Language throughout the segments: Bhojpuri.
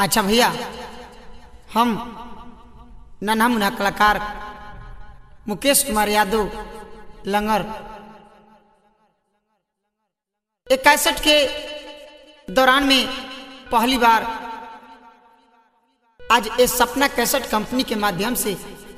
अच्छा भैया हम नन्हा मुन्हा कलाकार मुकेश कुमार यादव लंगर एक कैसेट के दौरान में पहली बार आज इस सपना कैसेट कंपनी के माध्यम से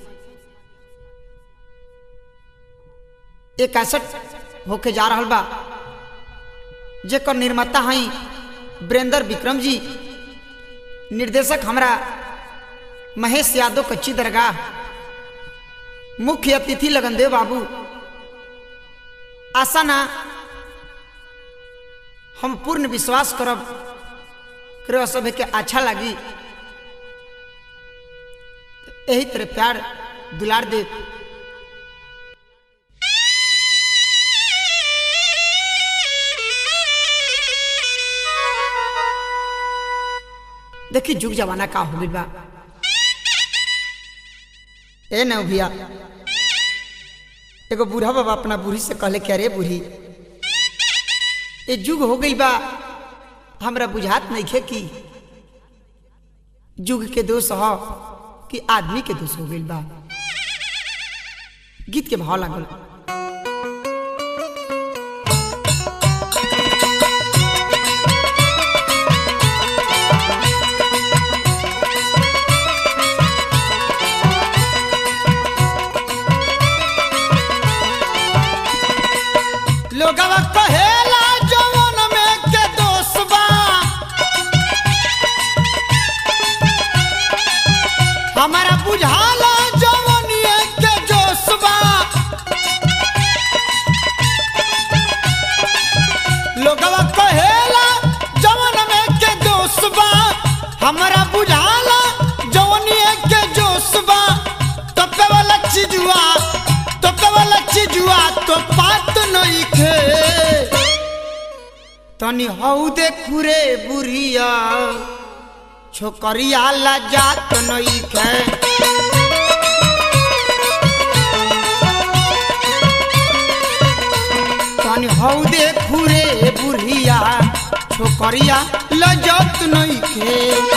एक कैसेट होके जा रहा बा जेकर निर्माता हई ब्रेंदर विक्रम जी निर्देशक हमरा महेश यादव कच्ची दरगाह मुख्य अतिथि लगनदेव बाबू आशा ना हम पूर्ण विश्वास करब करो सब के अच्छा लगी यही तरह प्यार दुलार दे देखी जुग जमाना का हो गइल बा ए न भैया एगो बूढ़ा बाबा अपना बूढ़ी से कहले कि अरे बूढ़ी ये जुग हो गई बा हमरा बुझात नहीं खे कि जुग के दोष हो कि आदमी के दोष हो गई बा गीत के भाव लागल लोगवा कहेला जवन में के दोष बा हमारा बुझाला जवनिए के जोश बा लोगवा कहेला जवन में के दोष बा हमारा बुझाला जवनिए के जोश बा तपे वाला चीजुआ तपे वाला चीजुआ तो पात नहीं खे तनी हऊ दे खुरे बुढ़िया छोकरिया ला जात नहीं खे तनी हऊ दे खुरे बुढ़िया छोकरिया ला जात नहीं खे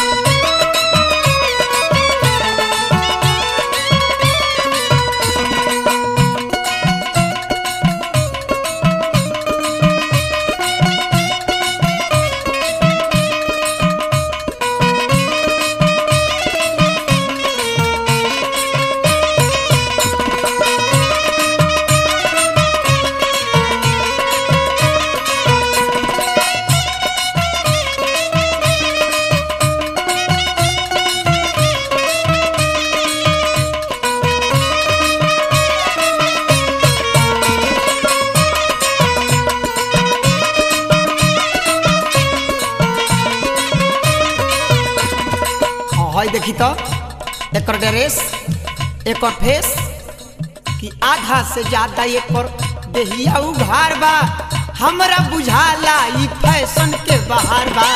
हई देखी तो एक ड्रेस एक फेस कि आधा से ज्यादा एक देहिया उघार बा हमरा बुझाला ई फैशन के बाहर बा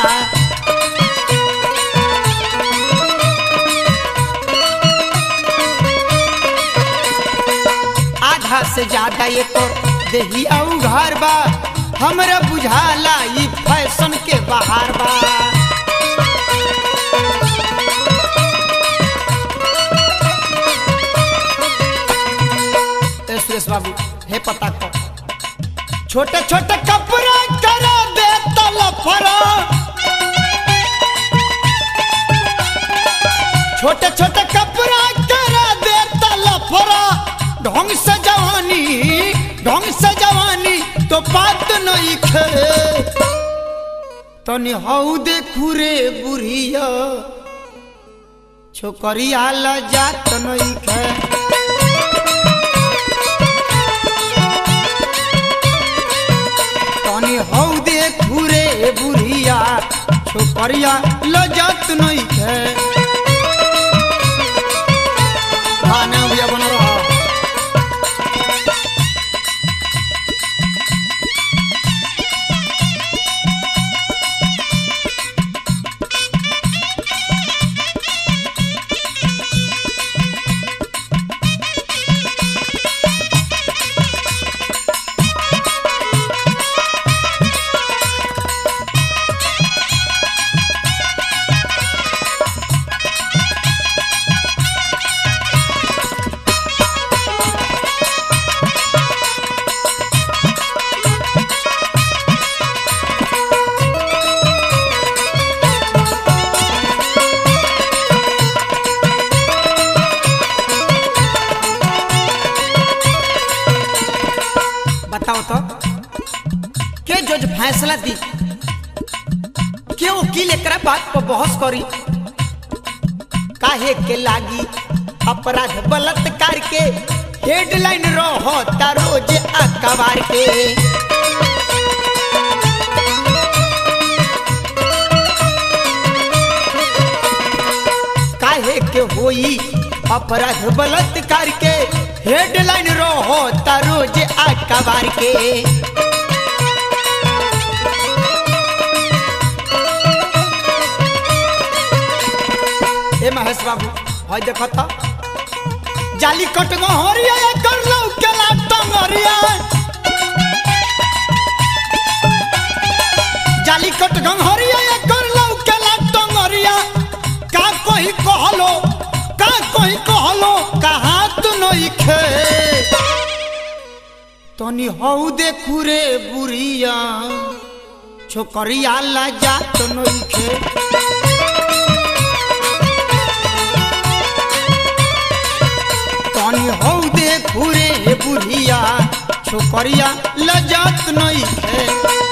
आधा से ज्यादा एक देहिया उघार बा हमरा बुझाला ई फैशन के बाहर बा ए सुरेश बाबू हे पता को छोटे छोटे कपड़े करा दे तलफरा छोटे छोटे कपड़ा करा दे तलफरा ढंग से जवानी ढंग से जवानी तो बात नहीं खे तनी हऊ देखू रे बुढ़िया छोकरिया ला जात नहीं खे तनी हौ दे घूरे बुढ़िया छोकरिया लजत नहीं है गाना भैया बना रहा फैसला दी के वकील एकरा बात पर बहस करी काहे के लागी अपराध बलात्कार के हेडलाइन रहता रोज अखबार के काहे के होई अपराध बलात्कार के हेडलाइन रहता रोज अखबार के ए महेश बाबू हई देखो तो जाली कट गहरिया कर लौ केला टंगरिया जाली कट गहरिया कर लौ केला टंगरिया का कोई कहलो का कोई कहलो कहा तू नहीं खे तनी हौ देखू रे बुढ़िया छोकरिया ला जा तो नहीं खे तनी हौ देखू रे बुढ़िया छोकरिया लजात नहीं है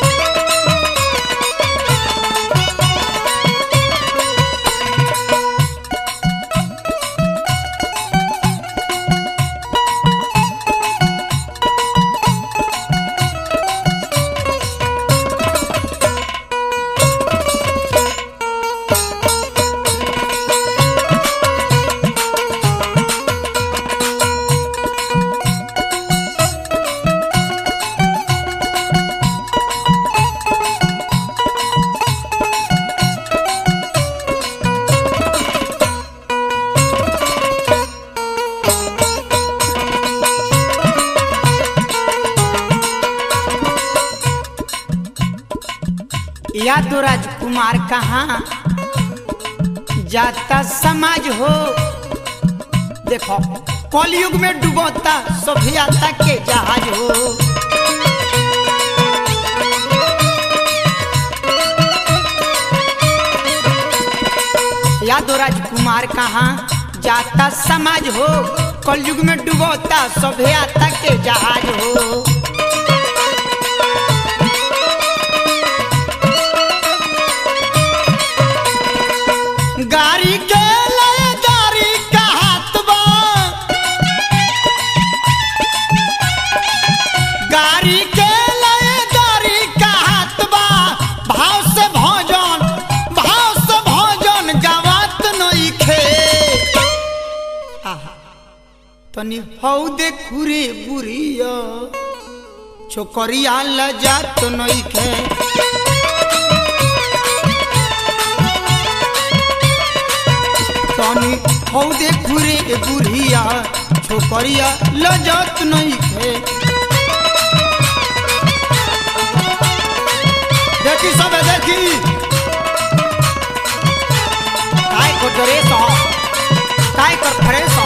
या तो राजकुमार कहाँ जाता समाज हो देखो कलयुग में डूबता सभ्यता के जहाज हो यादव राजकुमार कहाँ जाता समाज हो कलयुग में डूबता सभ्यता के जहाज हो गाड़ी के लय गाड़ी का हाथ बा गाड़ी के लय गाड़ी का हाथ बा भाव से भोजन भाव से भोजन गवात नहीं खे आहा, तनी हौ देखू रे बुढ़िया छोकरिया लजात नहीं खे तनी हौ देखू रे बुढ़िया छोकरिया लजत नहीं थे देखी सब देखी काय को ड्रेस हो काय कर फ्रेश